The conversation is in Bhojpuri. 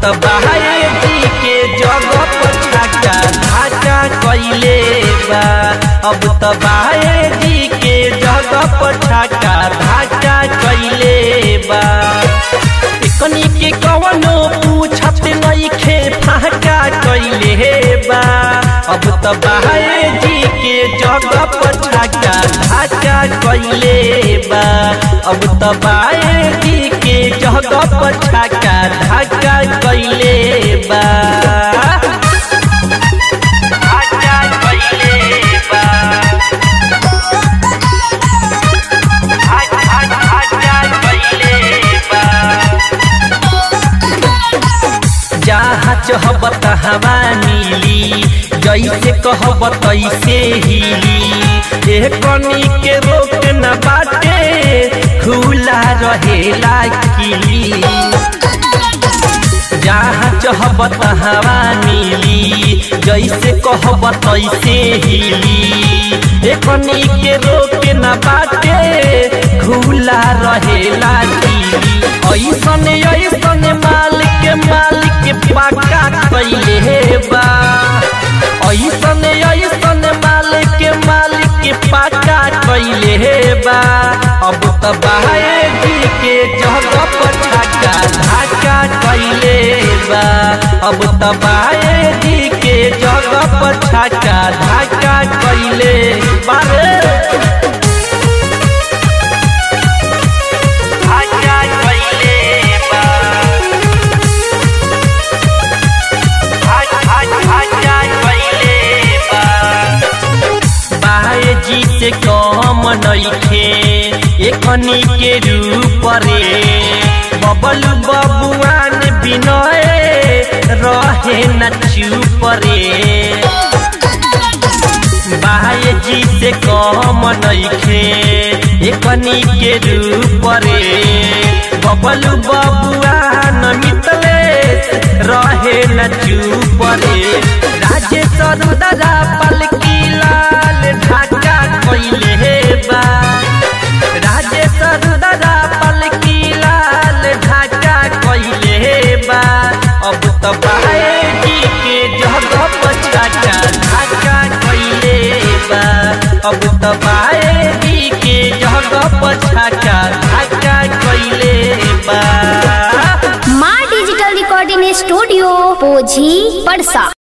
त बहाए जी के जगह पर छाका ढाका कैले बा अब त बहाए जी के जगह पर छाका ढाका कैले बा कनी के कवनो पूछत नइखे फाका कैले बा अब त बहाए जी के जगह पर छाका ढाका कैले बा अब त बाए जी के जगह पर छाका ढाका कैले बा ढाका कैले बा ढाका ढाका कैले बा जहाँ चहब तहवा मिली जैसे कहब तैसे हिली ए कनी के रोक न बाटे खुला रहेला किली जहाँ चहब तहवा मिली जैसे कहब तैसे हिली ए कनी के रोक न बाटे खुला रहेला किली ऐसन ऐसन मालिक मालिक पाका कैले बा ऐसन ऐसन मालिक मालिक पाका कैले बा अब त बहाए जी के जगह पर छाका ढाका कैले बा अब त बहाए जी के जगह पर छाका ढाका कैले बारे ढाका कैले बा ढाका ढाका कैले बा बाए जी से कम नइखे एखनी के रूप रे बबल बबुआन बिनय रहे न चुप रे बाए जी से कम नइखे एखनी के रूप रे बबल बबुआन मितलेश रहे न चुप रे राजेश्वर दादा पलकी लाल ढाका कैले बा राजेश्वर दादा पलकी लाल ढाका कैले बा अब त बाए जी के जगह पर छाका ढाका कैले बा अब त बाए जी के जगह पर छाका ढाका कैले बा माँ डिजिटल रिकॉर्डिंग स्टूडियो पोझी पड़सा